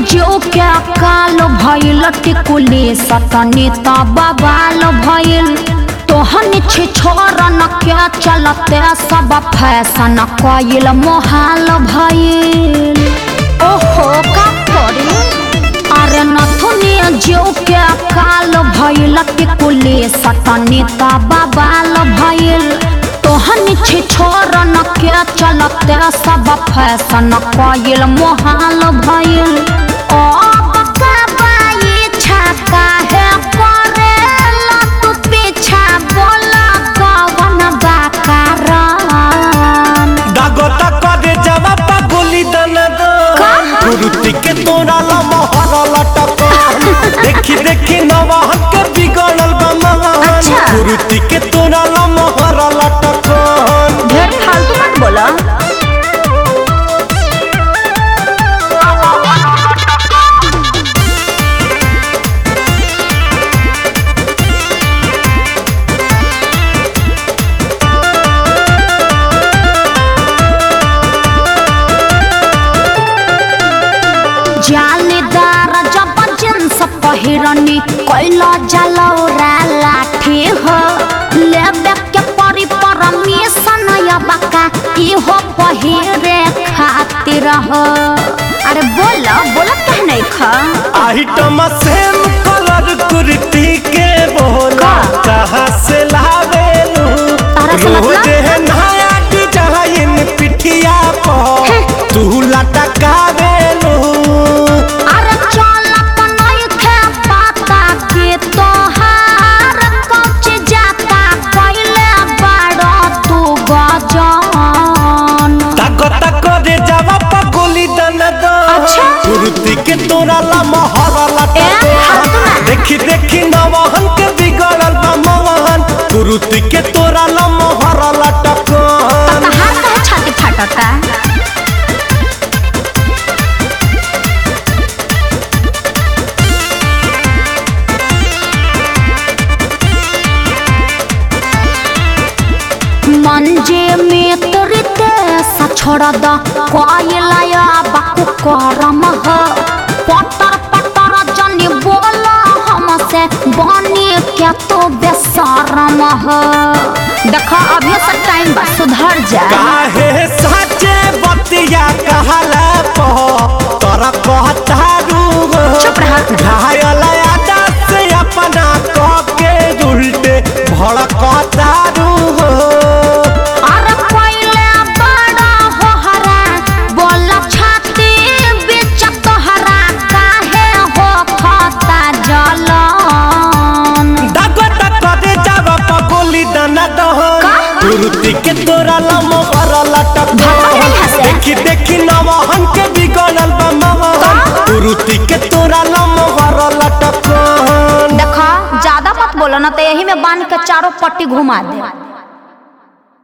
जो क्या काल भइल टिकुली सतनी त बवाल भइल तोहन छे छोरन क्या चलते सब फैशन कइल मोहाल भइल ओहो का करी अरे नथुनी जो के काल भइल टिकुली सतनी त बवाल भइल तोहन छे छोरन के चलते सब फैशन कइल मोहाल भइल ओ बकबाई छका है करेला तू पीछा बोला कवन बा कारण दागोता करे जवा पगुली दन दो का? गुरुती के तोरा ला मोहर लटक देखी देखी नवाहन के बिगड़ल बा महान अच्छा। गुरुती के तोरा ला मोहर लटक ढेर फालतू मत बोला जालीदार जब जींस पहिरनी कैला जलौरा लाठी हो लेबे के परी परमिशन या बका इहो पहिरे खातिर हो अरे बोला बोला कह नहीं खा आइटम सेम कलर कुर्ती के बोला का? कहाँ से लावेलू तारा से मतलब? रोज है नया डिजाइन पिठिया हैं। पर तू लटकावेलू अरे चल नहीं खे पाता के तोहार कच जाता कैले बड़ा तू गजान ताको ताको रे जावा पगोली दन दो अच्छा। कुर्ती के तोरा ला मोहरा लटक ए, हाथ ना। देखी देखी नवाहन के बिगड़ल बा मोहन कुर्ती के तोरा ला मोहरा लटक तहार कहे छाती फाटता मंजे में तोरते सा छोड़ द कोयलाया बाकु करम ह पटर पटर जनी बोला हमसे बनी क्या तो बेसरम ह देखा अभी से टाइम बा सुधर जा काहे साचे बतिया कहला पो तोरा कहतारू चुप रहा। घायल आदा से अपना कह के उल्टे भड़कतारू अरे पहले बड़ा हो हरा बोला छाती बीच तोहरा काहे हो खाता जलन दागो दागो दे जावा पगोली दना दहन का? कुर्ती के तोरा लमो भर लटक भागो नहीं हंसे। देखी देखी नवहन के बिगड़ल बा महन का? कुर्ती के तोरा लमो भर लटक देखा ज्यादा मत बोलो ना तो यही में बांध के चारों पट्टी घुमा दे